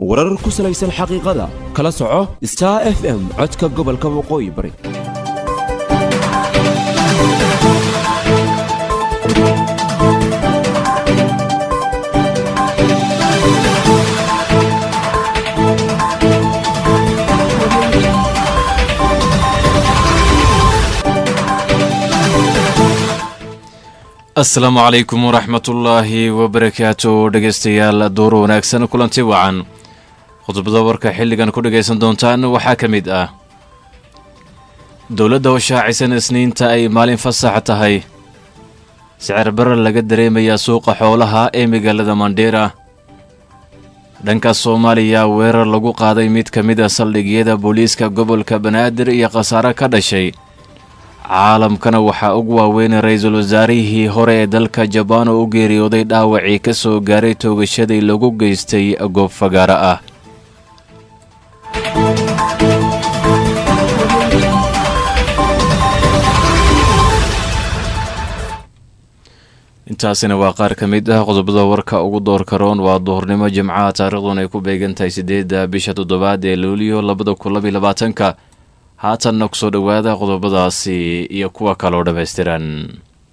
warar ku salaysan xaqiiqada kala soco star f m codka gobolka waqooyi bari asalaamu calaykum waraxmatullaahi wabarakaatu dhegaystayaal duur wanaagsan kulanti wacan khudbada warka xilligan ku dhagaysan doontaan waxaa ka mid ah dowladda oo shaacisan isniinta ay maalin fasax tahay sicir barar laga dareemayaa suuqa xoolaha ee magaalada mandheera dhanka soomaaliya weerar lagu qaaday mid ka mid a saldhigyada booliiska gobolka banaadir iyo khasaare ka dhashay caalamkana waxaa ugu waaweynay ra-iisul wasaarihii hore ee dalka jabaan oo u geeriyooday dhaawacii ka soo gaaray toogashadii lagu geystay goob fagaaro ah intaasina waa qaar ka mid ah qodobada warka ugu doorka roon waa duhurnimo jimcaha taariikhdun ay ku beegan tahay siddeedda bisha toddobaad ee luuliyo labada kun labiyo labaatanka haatanna kusoo dhowaada qodobadaasi iyo kuwa kaloo dhammaystiran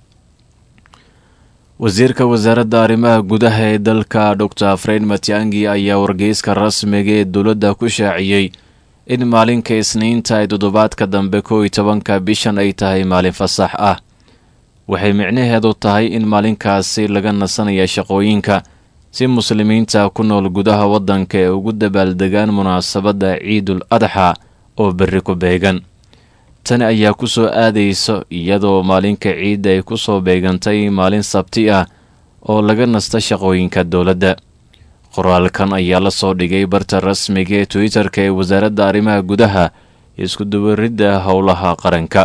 wasiirka wasaaradda arrimaha gudaha ee dalka doctor freyn matiangi ayaa wargeyska rasmiga ee dowladda ku shaaciyey in maalinka isniinta ee toddobaadka dambe kow iyo tobanka bishan ay tahay maalin fasax ah waxay micnaheedu tahay in maalinkaasi laga nasanaya shaqooyinka si muslimiinta ku nool gudaha waddanka ee ugu dabaaldegaan munaasabadda ciidul adxa oo berri ku beegan tani ayaa ku soo aadaysa iyadoo maalinka ciidda ay ku soo beegantay maalin sabti ah oo laga nasta shaqooyinka dowladda qoraalkan ayaa la soo dhigay barta rasmiga ee twitter-ka ee wasaaradda arrimaha gudaha iskudubaridda howlaha qaranka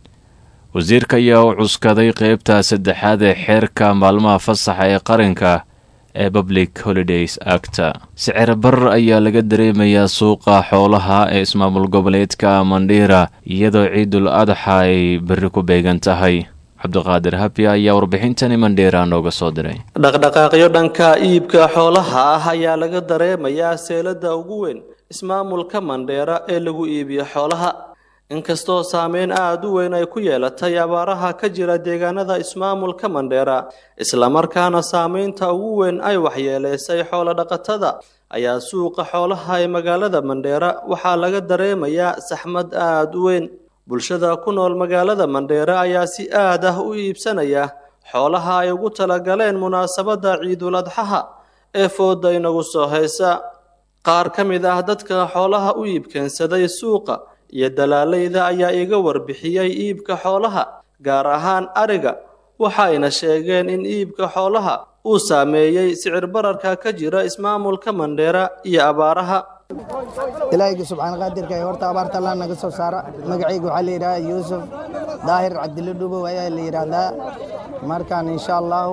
wasiirka ayaa u cuskaday qeybta saddexaad ee xeerka maalmaha fasaxa ee qaranka ee public holidays acta sicir barar ayaa laga dareemayaa suuqa xoolaha ee ismaamul goboleedka mandhiira iyadoo ciidul adxa ay berri ku beegan tahay cabdiqaadir habya ayaa warbixintani mandheera nooga soo diray dhaqdhaqaaqyo dhanka iibka xoolaha ah ayaa laga dareemayaa seelada ugu weyn ismaamulka mandheera ee lagu iibiyo xoolaha inkastoo saameyn aada u weyn ay ku yeelatay abaaraha ka jira deegaanada ismaamulka mandheera islamarkaana saameynta ugu weyn ay waxyeeleysay xoolo-dhaqatada ayaa suuqa xoolaha ee magaalada mandheera waxaa laga dareemayaa saxmad aada u weyn bulshada ku nool magaalada mandheera ayaa si aad ah u iibsanaya xoolaha ay ugu talagaleen munaasabadda ciidul adxaha ee fooda inagu soo haysa qaar ka mid ah dadka xoolaha u iibkeensaday suuqa iyo dalaalayda ayaa iga warbixiyey iibka xoolaha gaar ahaan ariga waxayna sheegeen in iibka xoolaha uu saameeyey sicir bararka ka jira ismaamulka mandheera iyo abaaraha ilaahayga subxaan qaadirka ee horta abaarta allah naga soo saara magacayga waxaa la yidhahdaa yuusuf daahir cabdilla dhubow ayaa la yidhaahdaa markaan insha allaahu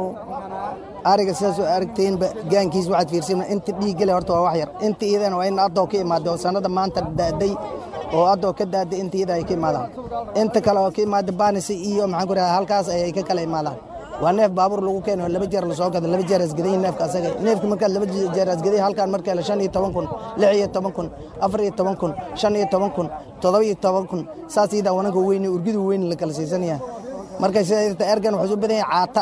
ariga sidaasoo aragteenba gaankiis waxaad fiirsana inta dhiiggale horta waa wax yar inta iyadana waa in addoo ka imaada oo sannada maanta da'day oo addoo ka daaday inta iyada ay ka imaadaan inta kale oo ka imaada baanisi iyo maxaan ku rahdaa halkaas ayay ka kala imaadaan waa neef baabuur lagu keeno laba jeer lasoo gada laba jeer asgadayin neefka asaga neefka markaad laba jeer asgaday halkaan markaa shan iyo toban kun lix iyo toban kun afar iyo toban kun shan iyo toban kun toddoba iyo toban kun saas iyadaa wananka weyne urgidu weyn la kala siisanaya marka sida ergan wuxuu u badan yahay caata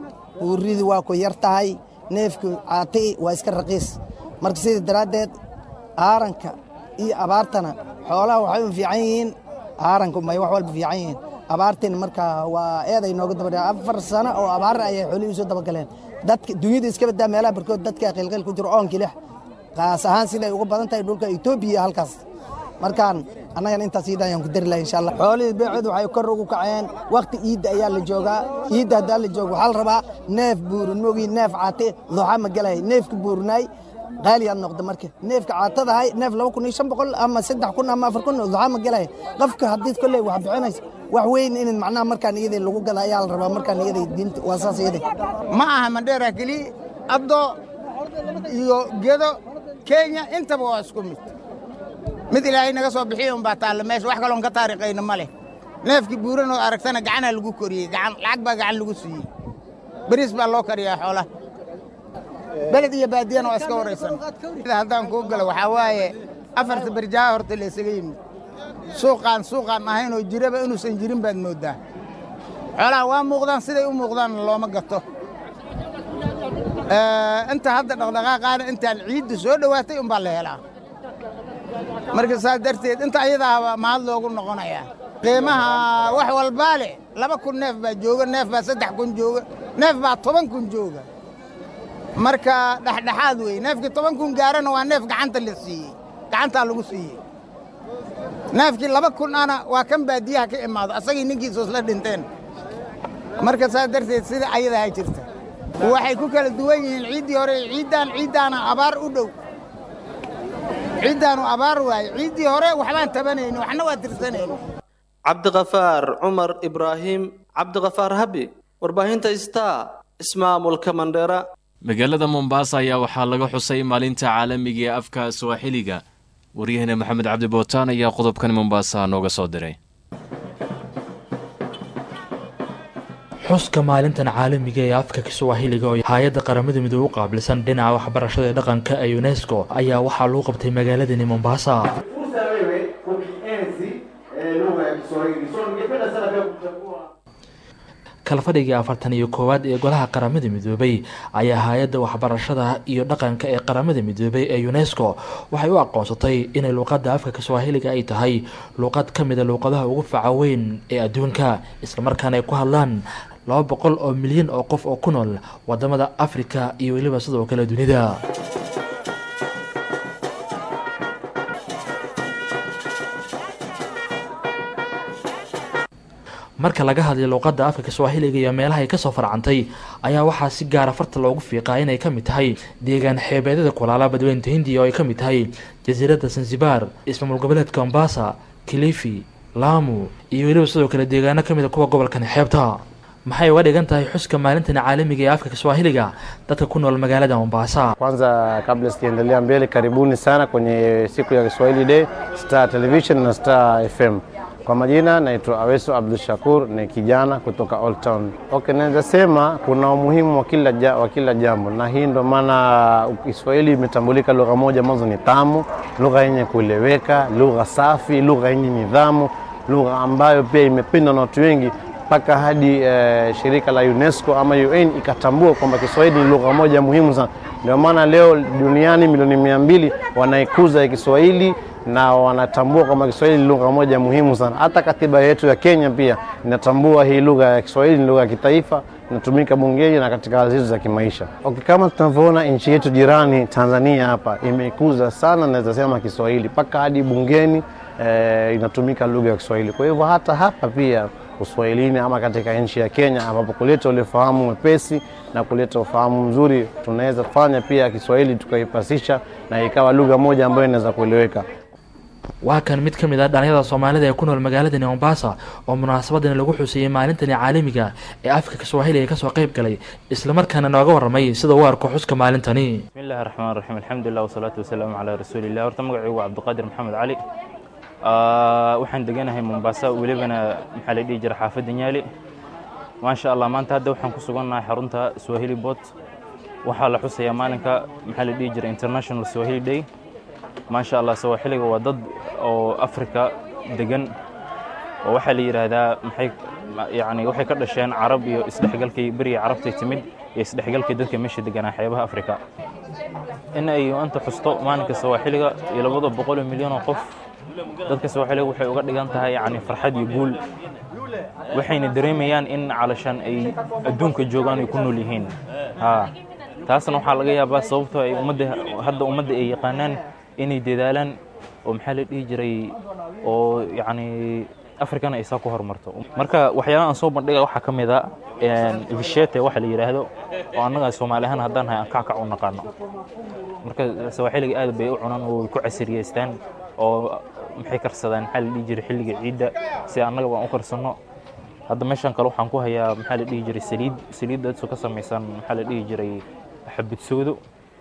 urridu waa ku yar tahay neefka caata waa iska raqiis marka sida daraaddeed aaranka iyo abaartana xoolaha waxay u fiican yihiin aaranku may wax walba fiican yihiin abaartin marka waa eeday nooga daba afar sano oo abaar ayay xoolihii soo dabagaleen dadka dunyada iska badaa meelaha barkood dadka qilqil ku jiro oonkii lix qaas ahaan siday uga badan tahay dhulka etoobiya halkaas markaan annagana intaas iida ayaan ku dari lahay insha allah xoolihii beecood waxay kor ugu kaceen wakhti iidda ayaa la joogaa iidda haddaa la joogo waxaa la rabaa neef buurin moogii neef caate duxa ma gelay neefka buurinaay qaaliyaad noqda marka neefka caatadahay neef laba kun iyo shan boqol ama saddex kun ama afar kun duxa ma gelay qofka haddii kolley wax bixinaysa wax weyn in macnaha markaan iyada lagu gada ayaa la rabaa markaan iyada diinta waa saas iyada ma aha mandheera keliya abdo iyo gedo kenya intaba waa isku mid mid ilaahay naga soo bixiya unbaa taalla meesha wax kaloon ka taarikhayna ma leh neefkii buuran oo aragtana gacanaa lagu koriyey gacan lacag baa gacan lagu siiyey beriis baa loo kariyaa xoolaha beled iyo baadiyana waa iska waraysan haddaan kuu galo waxaa waaye afarta barjaaha horta la isaga yimid suuqaan suuqaan ahayn oo jiraba inuusan jirin baad mooddaa xoolaha waa muuqdaan siday u muuqdaanna looma gato inta hadda dhaqdhaqaaqaana intaan ciiddu soo dhowaatay umbaa la helaa marka saas darteed inta ayadaaba mahad loogu noqonayaa qiimaha wax walbaa leh laba kun neef baa jooga neef baa saddex kun jooga neef baa toban kun jooga marka dhexdhexaad wey neefkii toban kun gaarana waa neef gacanta la siiyey gacantaa lagu siiyey neefkii laba kun ana waa kan baadiyaha ka imaado asagii ninkiisu isla dhinteen marka saas darteed sida ayadaha jirta waxay ku kala duwan yihiin ciiddii hore ciiddaan ciiddaana abaar u dhow ciiddaanu abaar waaye ciiddii hore waxbaan tabanayni waxna waa tirsanayni cabdiqafaar cumar ibraahim cabdiqafaar habi warbaahinta star ismaamulka mandheera magaalada mombaasa ayaa waxaa laga xusay maalinta caalamiga ee afka swaaxiliga waryaheena maxamed cabdi bootaan ayaa qodobkan mombaasa nooga soo diray xuska maalintan caalamiga ee afka kiswahiliga oo hay-adda qaramada midoobe u qaabilsan dhinaca waxbarashada ee dhaqanka ee unesco ayaa waxaa lagu qabtay magaaladani mombasa kalfadhigii afartan iyo koowaad ee golaha qaramada midoobay ayaa hay-adda waxbarashada iyo dhaqanka ee qaramada midoobay ee unesco waxay u aqoonsatay inay luuqadda afka kiswahiliga ay tahay luuqad ka mida luuqadaha ugu faca weyn ee adduunka islamarkaana ay ku hadlaan laba boqol oo milyan oo qof oo ku nool wadamada afrika iyo weliba sidoo kale dunida marka laga hadlay luuqadda afka kiswahiliga iyo meelaha ay kasoo farcantay ayaa waxaa si gaara farta loogu fiiqaa inay ka mid tahay deegaan xeebeedyada kulaala badweynta hindiya oo ay ka mid tahay jasiiradda sansibaar ismaamul goboleedka mombasa kilifi laamu iyo weliba sidoo kale deegaano ka mid a kuwa gobolkani xeebta maxay uga dhigan tahay xuska maalintani caalamiga ee afka kiswahiliga dadka ku nool magaalada mombasa Kwanza, kabla sijaendelea mbele, karibuni sana kwenye siku ya Kiswahili Day, Star Television na Star FM. Kwa majina naitwa Aweso Abdul Shakur, ni kijana kutoka Old Town. Okay, naweza sema kuna umuhimu wa kila, ja, wa kila jambo, na hii ndo maana Kiswahili imetambulika lugha moja ambazo ni tamu, lugha yenye kueleweka, lugha safi, lugha yenye nidhamu, lugha ambayo pia imependwa na watu wengi mpaka hadi eh, shirika la UNESCO ama UN ikatambua kwamba Kiswahili ni lugha moja muhimu sana. Ndio maana leo duniani milioni mia mbili wanaikuza ya Kiswahili na wanatambua kwamba Kiswahili ni lugha moja muhimu sana. Hata katiba yetu ya Kenya pia inatambua hii lugha ya Kiswahili ni lugha ya kitaifa, inatumika bungeni na katika hali zetu za kimaisha. Okay, kama tunavyoona nchi yetu jirani Tanzania hapa imeikuza sana, naweza sema Kiswahili mpaka hadi bungeni eh, inatumika lugha ya Kiswahili. Kwa hivyo hata hapa pia uswahilini ama katika nchi ya Kenya ambapo kuleta ule fahamu mwepesi na kuleta ufahamu mzuri, tunaweza fanya pia Kiswahili tukaipasisha na ikawa lugha moja ambayo inaweza kueleweka. waa kan mid ka mid ah dhalinyada soomaalida ee ku nool magaaladani mombasa oo munaasabadani lagu xuseeyey maalintani caalamiga ee afka kiswahiliga kasoo qayb galay islamarkaana nooga waramay sida uu arko xuska maalintani بسم الله الرحمن الرحيم الحمد لله والصلاة والسلام على رسول الله horta magacaygu waa cabdiqaadir maxamed cali Ah, waxaan deganahay mombasa welibana maxaa la dhihi jira xaafadda nyaali maasha allah maanta hadda waxaan ku sugannahay xarunta swahili bot waxaa la xusayaa maalinka maxaa la dhihi jira international swahili day maasha allah swahiliga waa dad oo afrika degan oo waxaa la yidhaahdaa maxay yani waxay ka dhasheen carab iyo isdhexgalkii beriga carabtay timid iyo isdhexgalkii dadka meesha deganaa xeebaha afrika in ay anta xusto maalinka swahiliga iyo labada boqol oo milyan oo qof dadka swahiliga waxay uga dhigan tahay yani farxad iyo guul waxayna dareemayaan in calashaan ay adduunka joogaan ay ku nool yihiin ha taasna waxaa laga yaabaa sababtoo ay ummadda hadda ummadda ay yaqaanaan inay dadaalaan oo maxaa la dhihi jiray oo yacni afrikana ay saa ku horumarto marka waxyaalaha aan soo bandhiga waxaa ka mid a vishete waxa la yidhaahdo oo annaga soomaali ahaan haddaan nahay aan kackac u naqaano marka sawaaxiliga aad bay u cunaan oo way ku casiriyeystaan oo maxay karsadaan maxaa la dhihi jiray xilliga ciidda si annaga baan u karsanno hadda meeshan kale waxaan ku hayaa maxaa la dhihi jiray saliid saliiddaasoo ka samaysan maxaa la dhihi jiray xabudsoodo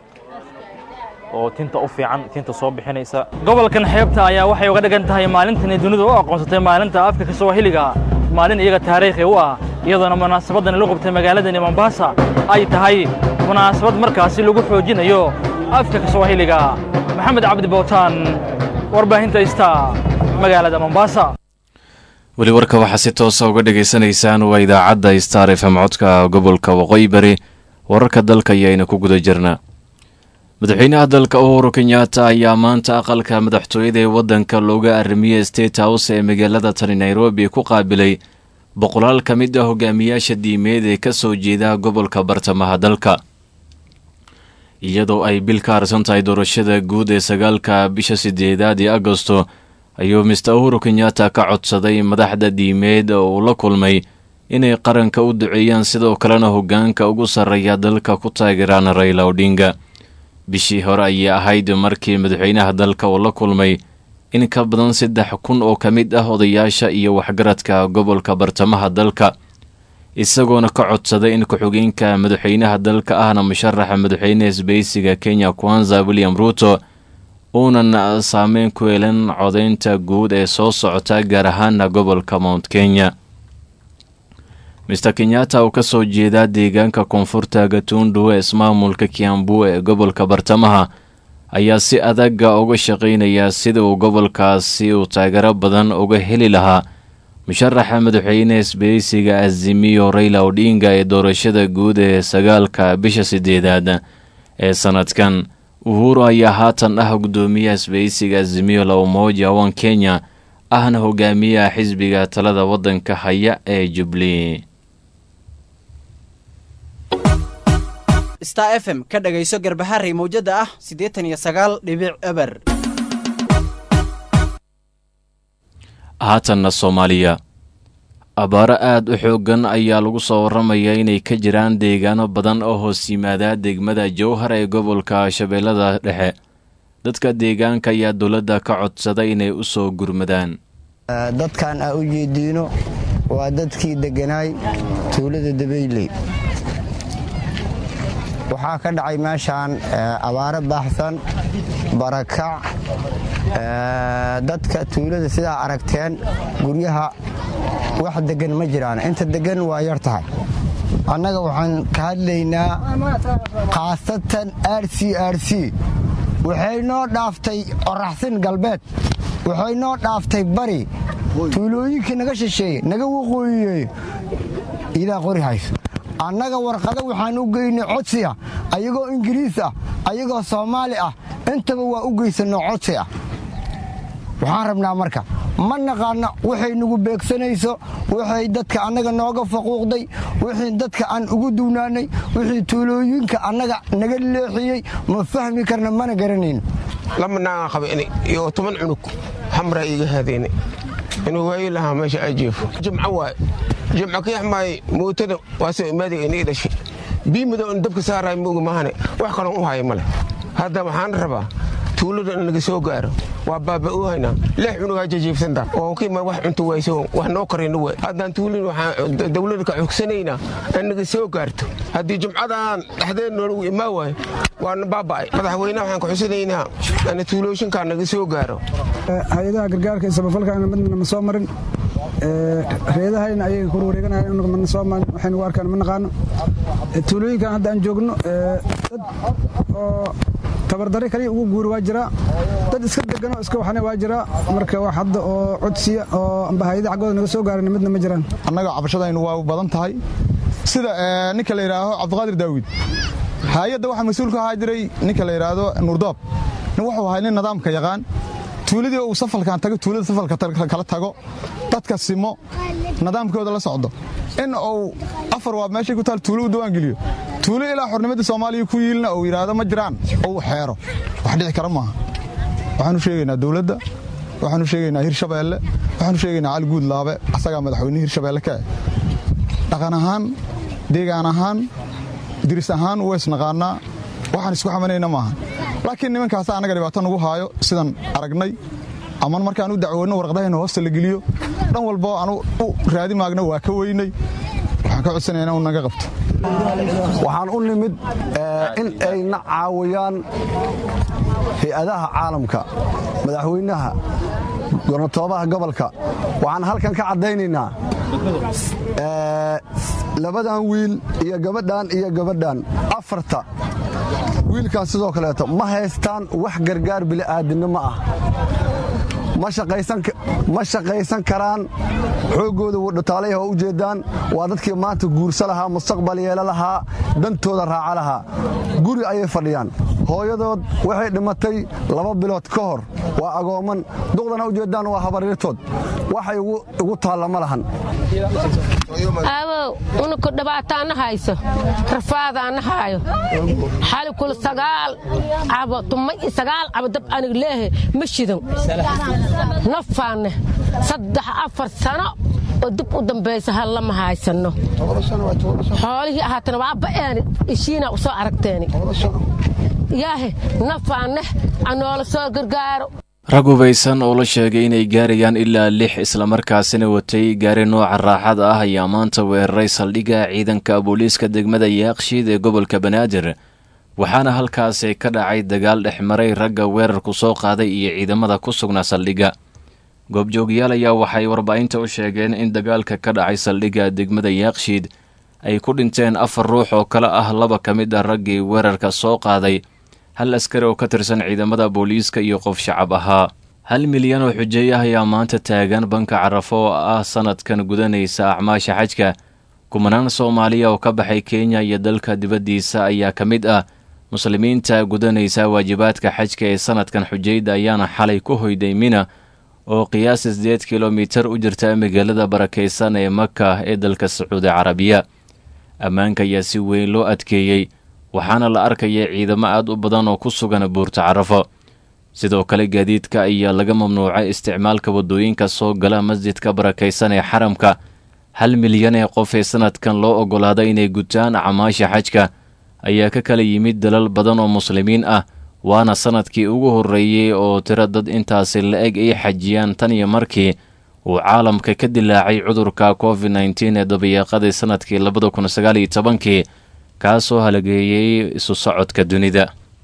oo tinta u fiican tinta soo bixinaysa gobolkan xeebta ayaa waxay uga dhigan tahay maalintani dunidu u aqoonsatay maalinta afka kiswahiliga maalin iyaga taariikhi u ah iyadoona munaasabadan lagu qabtay magaaladani mombasa ay tahay munaasabad markaasi lagu xoojinayo afka kiswahiliga maxamed cabdi bootaan warbaahinta ista magaalada mombasa weli warka waxaa si toosa uga dhegaysanaysaan waa idaacadda star fm codka gobolka waqooyi bari wararka dalka ayayna ku guda jirnaa madaxweynaha dalka uhuru kenyatta ayaa maanta aqalka madaxtooyada ee waddanka looga arrimiyey state house ee magaalada tani nairobi ku qaabilay boqolaal ka mid ah hogaamiyaasha diimeed ee ka soo jeeda gobolka bartamaha dalka iyadoo ay bil ka harsan tahay doorashada guud ee sagaalka bisha sideedaad ee agosto ayuu mister uhuru kenyatta ka codsaday madaxda diimeed oo uu la kulmay inay qaranka u duceeyaan sidoo kalena hogaanka ugu sarreeya dalka ku taageeraan rayla odhinga bishii hore ayay ahayd markii madaxweynaha dalka uu la kulmay in ka badan saddex kun oo ka mid ah odayaasha iyo waxgaradka gobolka bartamaha dalka isagoona ka codsaday in ku-xigeenka madaxweynaha dalka ahna musharaxa madaxweyne isbeysiga kenya kwanza william ruuto uunan saameyn ku yeelan codaynta guud ee soo socota gaar ahaana gobolka mount kenya mister kenyatta oo ka soo jeedaa deegaanka koonfurta gatundu ee ismaamulka kiambu ee gobolka bartamaha ayaa si adaga uga shaqaynaya sida uu gobolkaasi uu taageero badan uga heli lahaa musharaxa madaxweyne isbeysiga azimiyo rayla odhinga ee doorashada guud ee sagaalka bisha sideedaad ee sanadkan uhuru ayaa haatan ah guddoomiyaha isbeysiga azimiyo la umoja wan kenya ahna hogaamiyaha xisbiga talada waddanka haya ee jubli star f m ka dhagayso garbaharey mawjada ah siddeetan iyo sagaal dhibic eber haatanna soomaaliya abaaro aada u xooggan ayaa lagu soo warramayaa inay ka jiraan deegaano badan oo hoos yimaada degmada jowhar ee gobolka shabeellada dhexe dadka deegaanka ayaa dowladda ka codsaday inay u soo gurmadaan dadkan aa u jeediino waa dadkii degganaay tuulada dabayley waxaa ka dhacay meeshaan abaaro baaxsan barakac dadka tuulada sidaa aragteen guryaha wax deggan ma jiraan inta deggan waa yar tahay annaga waxaan ka hadlaynaa khaasatan r c r c waxay noo dhaaftay qoraxsin galbeed waxay noo dhaaftay bari tuulooyinkii naga shisheeye naga waqooyiyeey idaa qori hayso annaga warqado waxaan u geynay codsiya ayagoo ingiriis ah ayagoo soomaali ah intaba waa u geysanno codsi ah waxaan rabnaa marka ma naqaanno waxay nagu beegsanayso waxay dadka annaga nooga faquuqday wixii dadka aan ugu duwnaanay wixii tuulooyinka annaga naga leexiyey ma fahmi karna mana garanayno lama naagaan qaba iyo toban cunug xamraa iiga haadeyna inuu waayi lahaa meesha ay jeefo jimco waaye jimco ka yaxmaaye mootada waasoo imaadiga inii dhashay bii madow in dabka saaraay mooga mahane wax kaloon u haya male hadda waxaan rabaa tuulada in laga soo gaaro waa baaba u haynaa lix cunugaa jajiibsanta oo kima wax cunto wayso wax noo karayno way haddaan tuulin waxaan dawlada ka xogsanaynaa in naga soo gaarto haddii jumcadan dhexdeed noolagu imaa waayo waana baaba'ay madaxweynaha waxaan ka xusanaynaa in tuulooshinkaa naga soo gaaro hay-adaha gargaarka iyo samafalkaana midna ma soo marin reedahayna ayaga kur wareeganayan mana soo marin waxaynu u arkaan ma naqaano tuulooyinkan hadda aan joogno dad oo tabardare kaliya ugu guuri waa jiraa dad iska deganoo iska waxna waa jiraa marka wax hadda oo codsiya oo amba hay-ada xaggooda naga soo gaarana midna ma jiraan annaga cabashadaynu waa badan tahay sida ninka la yidhaaho cabdiqaadir daawid hay-adda waxaa mas-uul ka ahaa jiray ninka la yidhaahdo nuurdoob nin wuxuu ahay nin nidaamka yaqaan tuuladii uu safalkan tago tuulada safalka kala tago dadka simo nidaamkooda la socdo in uu afar waa meeshay ku taal tuulo u diwaangeliyo tuulo ilaa xornimadda soomaaliya ku yiilna uu yidhaahdo ma jiraan uu xeero wax dhici kara maaha waxaanu sheegaynaa dowladda waxaanu sheegaynaa hirshabeelle waxaanu sheegaynaa cali guud laabe asagaa madaxweyne hirshabeelle ka eh dhaqan ahaan deegaan ahaan diris ahaan ways naqaanaa waxaan isku xamanayna maaha laakiin nimankaasa annaga dhibaato nagu haayo sidaan aragnay ama markaan u dacwoonno warqadahayna hoosta la geliyo dhan walboo aanu u raadi maagna waa ka weynay waxaan ka codsanaya inuu naga qabto waxaan u nimid in ayna caawiyaan hay-adaha caalamka madaxweynaha gornatoobaha gobolka waxaan halkan ka caddaynaynaa labadan wiil iyo gabadhan iyo gabadhan afarta wiilkan sidoo kaleeto ma haystaan wax gargaar bili'aadinimo ah ma shaqaysan karaan xooggooda wadhutaalaya oo u jeeddaan waa dadkii maanta guursa lahaa mustaqbal yeelo lahaa dantooda raaca lahaa guri ayay fadhiyaan hooyadood waxay dhimatay laba bilood ka hor waa agooman duqdana u jeeddaan waa habaryartood waxay ugu taalla ma lahan aawow unuku dhibaataana hayso rafaadaana haayo xali kula sagaal cabo tumay sagaal cabo dab anig leehe ma shidan nafaanne saddex afar sano oo dib u dambaysa hallama haysanno xoolihii ahaatana waa ba'eeni ishiina u soo aragteeni yaahe nafaanne anoola soo gargaaro rag hubaysan oo la sheegay inay gaarayaan ilaa lix islamarkaasina watay gaari nooca raaxada ah ayaa maanta weeraray saldhigga ciidanka booliiska degmada yaaqshiid ee gobolka banaadir waxaana halkaasi ka dhacay dagaal dhex maray ragga weerarku soo qaaday iyo ciidamada ku sugnaa saldhigga goobjoogyaal ayaa waxay warbaahinta u sheegeen in dagaalka ka dhacay saldhigga degmada yaaqshiid ay ku dhinteen afar ruux oo kale ah laba ka mid ah raggii weerarka soo qaaday hal askari oo ka tirsan ciidamada booliiska iyo qof shacab ahaa hal milyan oo xujeey ah ayaa maanta taagan banka carafo oo ah sanadkan gudanaysa acmaasha xajka kumanaan soomaaliya oo ka baxay kenya iyo dalka dibaddiisa ayaa ka mid ah muslimiinta gudanaysa waajibaadka xajka ee sanadkan xujayda ayaana xalay ku hoyday mina oo qiyaas sideed kilomitar u jirta magaalada barakaysan ee maka ee dalka sacuudi carabiya ammaanka ayaa si weyn loo adkeeyey waxaana la arkaya ciidamo aad u badan oo ku sugan buurta carafo sidoo kale gaadiidka ayaa laga mamnuucay isticmaalka waddooyinka soo gala masjidka barakaysan ee xaramka hal milyan ee qof ee sanadkan loo oggolaaday inay gutaan acmaasha xajka ayaa ka kala yimid dalal badan oo muslimiin ah waana sanadkii ugu horreeyey oo tiro dad intaasi la-eg ay xajiyaan tan iyo markii uu caalamka ka dilaacay cudurka covid nteen ee dabayaaqadii sanadkii labada kun sagaal iyo tobankii kaasoo halageeyey isu socodka dunida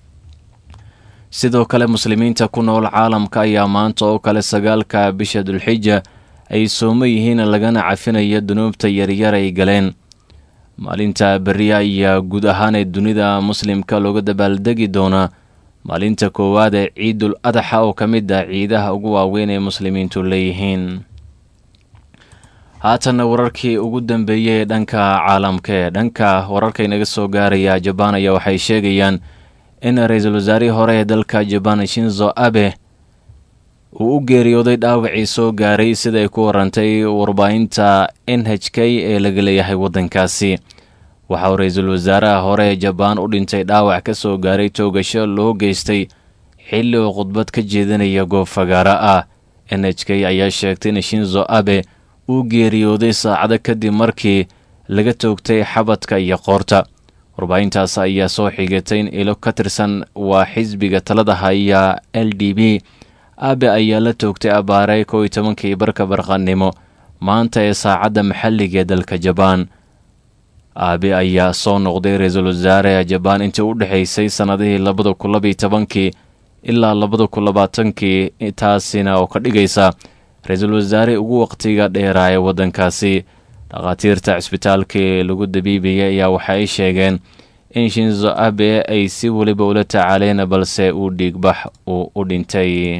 sidoo kale muslimiinta ku nool caalamka ayaa maanta oo kale sagaalka bisha dulxija ay soomo yihiin lagana cafinayo dunuubta yaryar ay galeen maalinta beriya ayaa guud ahaan ee dunida muslimka looga dabaaldegi doonaa maalinta koowaad ee ciidul adaxa oo ka mid ah ciidaha ugu waaweyn ee muslimiintu leeyihiin haatanna wararkii ugu dambeeyey ee dhanka caalamka ee dhanka wararka inaga soo gaaraya jabaan ayaa waxay sheegayaan in ra-iisul wasaarihii hore ee dalka jabaan shinzo abe uu u geeriyooday dhaawacii soo gaaray sida ay ku warantay warbaahinta n h k ee laga leeyahay waddankaasi waxa uu ra-iisul wasaaraha hore ee jabaan u dhintay dhaawac ka soo gaaray toogasho loo geystay xilli uu khudbad ka jeedinaya goob fagaaro ah n h k ayaa sheegtay in shinzo abe uu geeriyooday saacado kadib markii laga toogtay xabadka iyo qoorta warbaahintaas ayaa soo xigatay in ilo ka tirsan waa xisbiga talada haya l d b abe ayaa la toogtay abaare kow iyo tobankii barka barqanimo maanta ee saacadda maxalliga ee dalka jabaan aabe ayaa soo noqday ra-iisul wasaare jabaan intii u dhexaysay sannadihii labada kun labaiyo tobankii ilaa labada kun labaatankii taasina oo ka dhigaysa ra-iisul wasaare ugu waqtiga dheeraa ee waddankaasi dhakhaatiirta cisbitaalkii lagu dabiibayay ayaa waxa ay sheegeen in shinzo abe ay si weliba ula tacaaleen balse uu dhiigbax uu u dhintay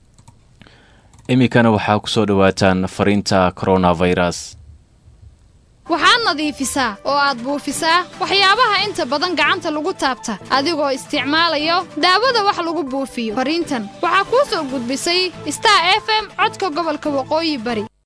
iminkana waxaa ku soo dhowaataan fariinta coronavirus waxaad nadiifisaa oo aad buufisaa waxyaabaha inta badan gacanta lagu taabta adigoo isticmaalayo daawada wax lagu buufiyo fariintan waxaa kuu soo gudbisay star f m codka gobolka waqooyi bari